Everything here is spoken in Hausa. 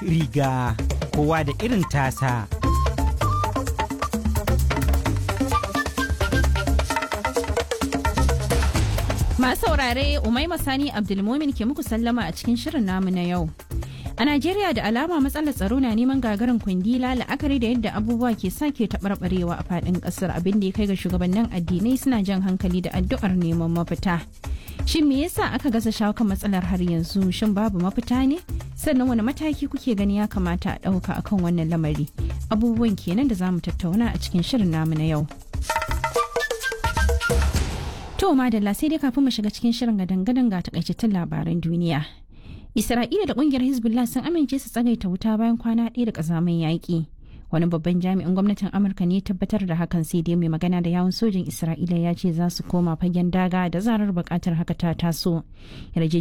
riga kowa da irin tasa. Masu saurare Umaima Sani Abdulmumin ke muku sallama a cikin shirin namu na yau. A Najeriya da alama matsalar tsaro na neman gagarin kwandila la'akari da yadda abubuwa ke sake taɓarɓarewa a faɗin ƙasar abin da ya kai ga shugabannin addinai suna jan hankali da addu'ar neman mafita. Shin me yasa aka gaza shawo kan matsalar har yanzu shin babu mafita ne? Sannan wani mataki kuke gani ya kamata a ɗauka akan wannan lamari? Abubuwan kenan da za mu tattauna a cikin shirin namu na yau. To madalla sai dai kafin mu shiga cikin shirin gadan-gadan ga takaitattun labaran duniya. Isra'ila da kungiyar Hezbollah sun amince su tsagaita wuta bayan kwana ɗaya da ƙazamin yaƙi. Wani babban jami'in gwamnatin Amurka ne tabbatar da hakan sai dai mai magana da yawun sojin Isra'ila ya ce za su koma fagen daga da zarar buƙatar haka ta taso.